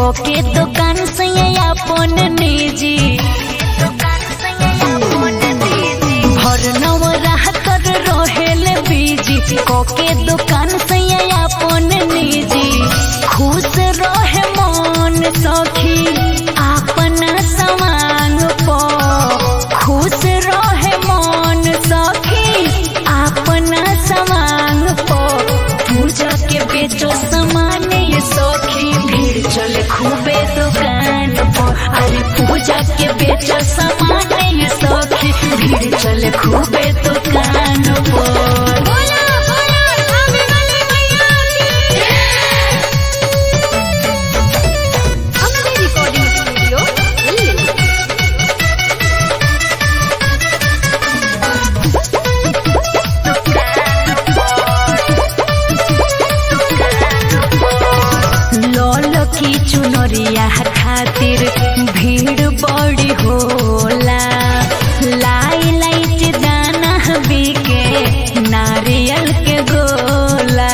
कोके दुकान से अपन निजी हर नवराह कर रहेल बीजी कोके दुकान से अपन निजी खुश रहे मन सखी अपना सवांग पो खुश रहे मन सखी अपना सवांग पो पूजा के बेचो सामान ये सखी भीड़ चले खूबे दुकान पो अरे पूजा के बेचो सामान ये सखी भीड़ चले खूबे दुकान पो बोला बोला आवे वाले मैया की अपने रिकॉर्डिंग स्टूडियो दिल्ली लोल की चुनरिया खातिर भीड़ बड़ी होला लाई लाइट दाना बिके नारियल के गोला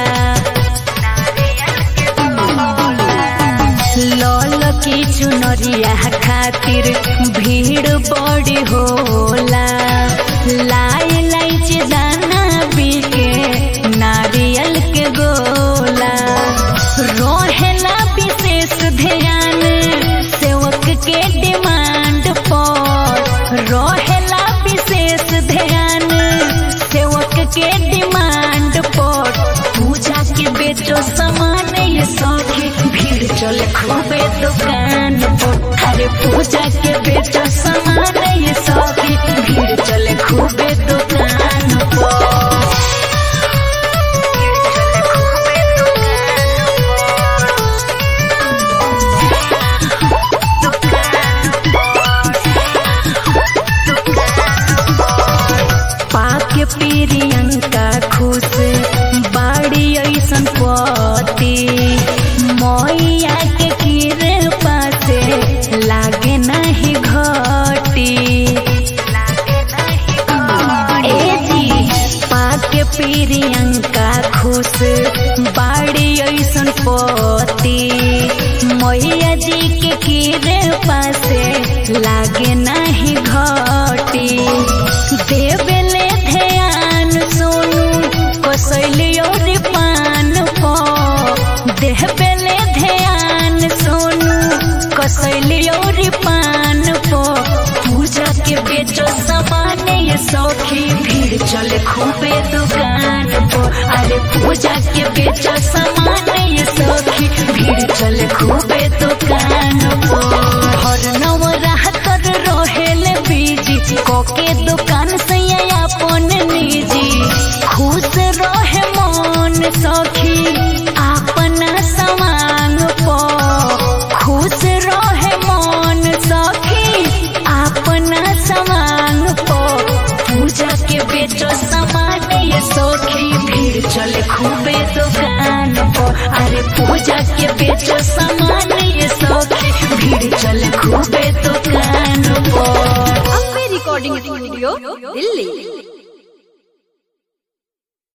लोल की चुनरिया खातिर भीड़ बड़ी होला लाई लाइट दाना बिके नारियल के गोला रोहेला विशेष ध्यान सेवक के डिमांड पर रोहेला विशेष ध्यान सेवक के डिमांड पर पूजा के बेचो सामान ये सौखी भीड़ चले खूबे दुकान पर अरे पूजा के बेचो सामान ये सौखी भीड़ चले खूबे दुकान पर पाके प्रियंका खुश बाड़ी ऐसन पति मैया के कृपा से लागे नहीं घटी ए जी पाके प्रियंका खुश बाड़ी ऐसन पति मैया जी के कृपा से लागे नहीं घटी देवेले ध्यान सोनू कसैली और पान पो देवेले ध्यान सोनू कसैली और पान पो पूजा के बेचो सामान ये सौखी भीड़ चले खूबे दुकान पो अरे पूजा के बेचो सामान ये सौखी भीड़ चले खूबे दुकान पो हर नवराह कर रहेल बीजी कोके दुकान से अपन निजी खुश रहे मन सखी अपना सवांग पो खुश रहे मन सखी अपना सवांग पो पूजा के बेचो सामान ये सखी भीड़ चले खूबे दुकान पो अरे पूजा के बेचो सामान ये सखी भीड़ चले खूबे दुकान पो अपने रिकॉर्डिंग स्टूडियो दिल्ली